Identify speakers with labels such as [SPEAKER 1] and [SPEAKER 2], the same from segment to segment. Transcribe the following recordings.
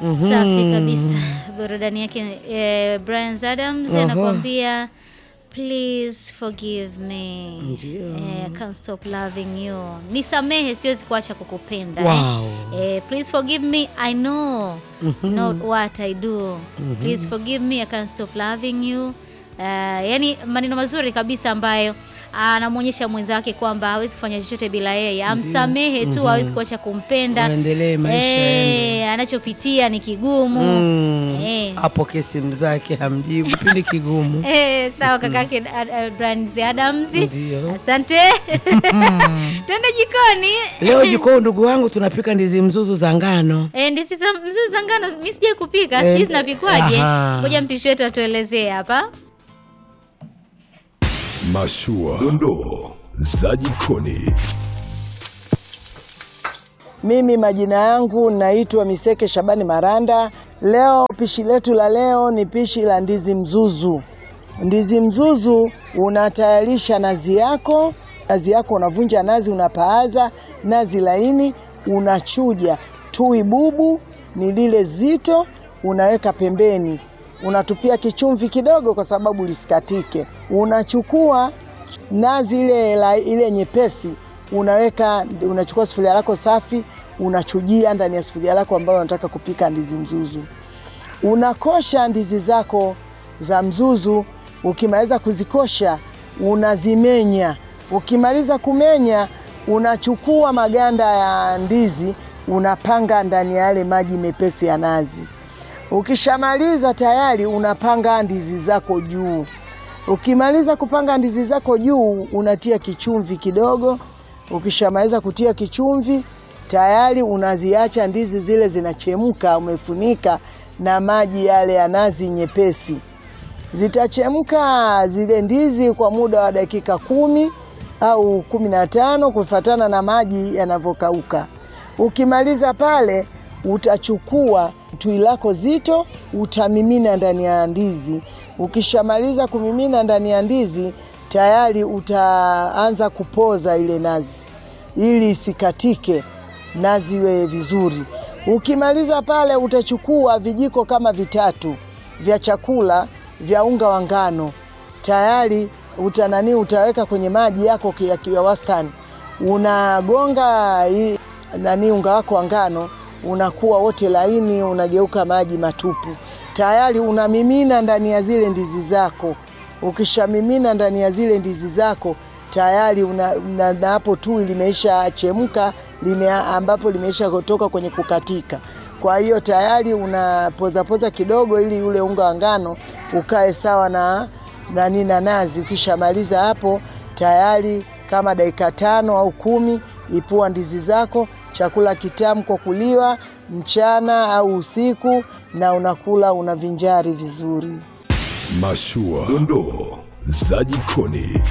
[SPEAKER 1] Safi kabisa, burudani yake eh, Brian Adams anakuambia please forgive me
[SPEAKER 2] Ndio.
[SPEAKER 1] eh, can't stop loving you, nisamehe, siwezi kuacha kukupenda
[SPEAKER 2] Wow.
[SPEAKER 1] eh. Eh, please forgive me I know not what I do please forgive me I can't stop loving you Uh, yani maneno mazuri kabisa ambayo anamwonyesha mwenzake kwamba hawezi kufanya chochote bila yeye, amsamehe tu, hawezi kuacha kumpenda
[SPEAKER 2] Waendelee maisha
[SPEAKER 1] Eh, anachopitia ni kigumu
[SPEAKER 2] Mm.
[SPEAKER 1] Eh.
[SPEAKER 2] Apokee simu zake hamjibu, kipindi kigumu.
[SPEAKER 1] Eh, sawa kakake uh, uh, Brian Adams.
[SPEAKER 2] Ndio.
[SPEAKER 1] Asante. Twende jikoni.
[SPEAKER 2] Leo jikoni, ndugu wangu, tunapika ndizi mzuzu za ngano.
[SPEAKER 1] Eh, ndizi za mzuzu za ngano mimi sijai kupika,
[SPEAKER 2] Eh,
[SPEAKER 1] sijui zinapikwaje.
[SPEAKER 2] aha.
[SPEAKER 1] Ngoja mpishi wetu atuelezee hapa.
[SPEAKER 3] Mashua, dondoo za jikoni.
[SPEAKER 4] Mimi majina yangu naitwa Miseke Shabani Maranda. Leo pishi letu la leo ni pishi la ndizi mzuzu. Ndizi mzuzu unatayarisha nazi yako, nazi yako unavunja nazi, unapaaza nazi laini, unachuja tui bubu ni lile zito, unaweka pembeni, unatupia kichumvi kidogo kwa sababu lisikatike. Unachukua nazi ile, la, ile nyepesi unaweka unachukua sufuria lako safi unachujia ndani ya sufuria lako ambayo unataka kupika ndizi mzuzu. Unakosha ndizi zako za mzuzu. Ukimaliza kuzikosha unazimenya. Ukimaliza kumenya, unachukua maganda ya ndizi unapanga ndani ya yale maji mepesi ya nazi. Ukishamaliza tayari unapanga ndizi zako juu. Ukimaliza kupanga ndizi zako juu, unatia kichumvi kidogo. Ukishamaliza kutia kichumvi, tayari unaziacha ndizi zile zinachemka, umefunika na maji yale ya nazi nyepesi. Zitachemka zile ndizi kwa muda wa dakika kumi au kumi na tano kufuatana na maji yanavyokauka. Ukimaliza pale, utachukua tui lako zito utamimina ndani ya ndizi. Ukishamaliza kumimina ndani ya ndizi, tayari utaanza kupoza ile nazi ili isikatike, nazi iwe vizuri. Ukimaliza pale, utachukua vijiko kama vitatu vya chakula vya unga wa ngano tayari utanani utaweka kwenye maji yako ya ya wastani, unagonga hii nani unga wako wa ngano unakuwa wote laini, unageuka maji matupu. Tayari unamimina ndani ya zile ndizi zako. Ukishamimina ndani ya zile ndizi zako tayari una, na, na hapo tui limeisha chemka lime, ambapo limeisha kutoka kwenye kukatika. Kwa hiyo tayari unapozapoza kidogo ili ule unga wa ngano ukae sawa na nani na nazi. Ukishamaliza hapo tayari kama dakika tano au kumi, ipua ndizi zako. Chakula kitamu kwa kuliwa mchana au usiku, na unakula unavinjari vizuri.
[SPEAKER 3] Mashua, dondoo za jikoni.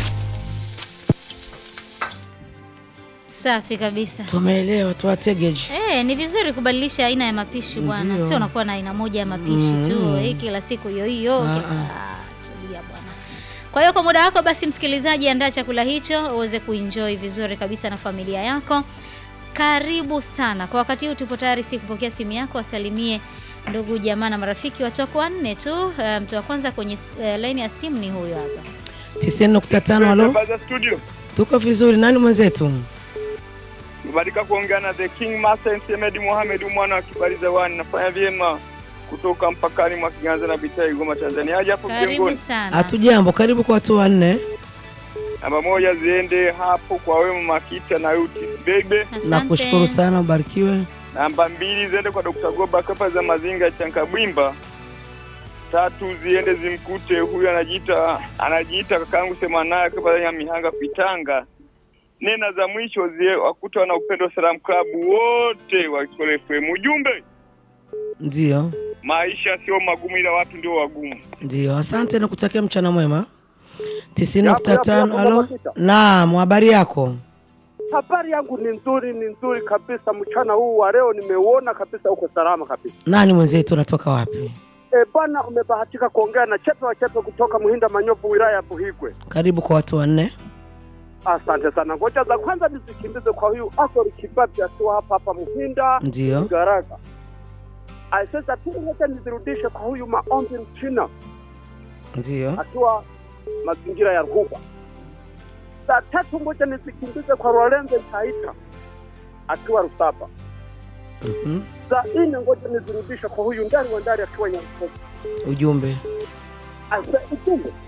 [SPEAKER 1] Safi kabisa.
[SPEAKER 2] Tumeelewa, tuwategeji.
[SPEAKER 1] Eh, ni vizuri kubadilisha aina ya mapishi bwana,
[SPEAKER 2] Ndio.
[SPEAKER 1] sio unakuwa na aina moja ya mapishi tu hii kila siku hiyo hiyo.
[SPEAKER 2] Ah,
[SPEAKER 1] Ah, tulia bwana. Kwa hiyo kwa muda wako basi, msikilizaji, andaa chakula hicho uweze kuenjoy vizuri kabisa na familia yako. Karibu sana. Kwa wakati huu tupo tayari si kupokea simu yako, wasalimie ndugu jamaa na marafiki. Watu wako wanne tu. Eh, Mtu wa kwanza kwenye uh, laini ya simu ni huyu hapa.
[SPEAKER 2] 90.5 halo.
[SPEAKER 5] Baza studio.
[SPEAKER 2] Tuko vizuri. Nani mwenzetu?
[SPEAKER 5] Nimebahatika kuongea na the King Master Msemedi Mohamed mwana wa Kibaliza Wani. Nafanya vyema kutoka mpakani mwa Kiganza na Bitai Goma Tanzania. Aje hapo
[SPEAKER 1] Karibu
[SPEAKER 5] mjengoni.
[SPEAKER 1] sana.
[SPEAKER 2] Hatujambo, karibu kwa watu wanne.
[SPEAKER 5] Namba moja ziende hapo kwa Wema Makita na Uti Bebe.
[SPEAKER 1] Asante.
[SPEAKER 2] Nakushukuru sana, ubarikiwe.
[SPEAKER 5] Namba mbili ziende kwa Dr. Goba Kapa za Mazinga ya Chankabwimba. Tatu ziende zimkute huyu anajiita anajiita kakaangu sema naye Kapa ya Mihanga Pitanga. Nena za mwisho zie wakuta wana upendo Salam Club wote wa Kikole FM. Ujumbe
[SPEAKER 2] Ndio,
[SPEAKER 5] maisha sio magumu ila watu ndio wagumu.
[SPEAKER 2] ndio. Asante na kutakia mchana mwema. 90.5
[SPEAKER 6] Yapo, yapo,
[SPEAKER 2] halo.
[SPEAKER 6] Mama
[SPEAKER 2] Naam, habari yako?
[SPEAKER 6] Habari yangu ni nzuri, ni nzuri kabisa. Mchana huu wa leo nimeuona kabisa, uko salama kabisa.
[SPEAKER 2] Nani mwenzetu, unatoka wapi?
[SPEAKER 6] E, bwana, umebahatika kuongea na Chepe wa Chepe kutoka Muhinda Manyovu, wilaya ya Buhigwe.
[SPEAKER 2] Karibu kwa watu wanne.
[SPEAKER 6] Asante sana. Ngoja za kwanza nizikimbize kwa huyu Asori Kibati akiwa hapa hapa Muhinda
[SPEAKER 2] Ndio.
[SPEAKER 6] Garaga. Ah, Sasa tu ngoja nizirudishe kwa huyu maombi Mchina
[SPEAKER 2] Ndio.
[SPEAKER 6] akiwa mazingira ya Ruhuba. Saa tatu ngoja nisikimbize kwa Lorenzo Taita akiwa Rusaba.
[SPEAKER 2] Mhm.
[SPEAKER 6] Saa nne ngoja nizirudishe kwa huyu ndari wa ndari akiwa Nyarukomo.
[SPEAKER 2] Ujumbe.
[SPEAKER 6] Asa ujumbe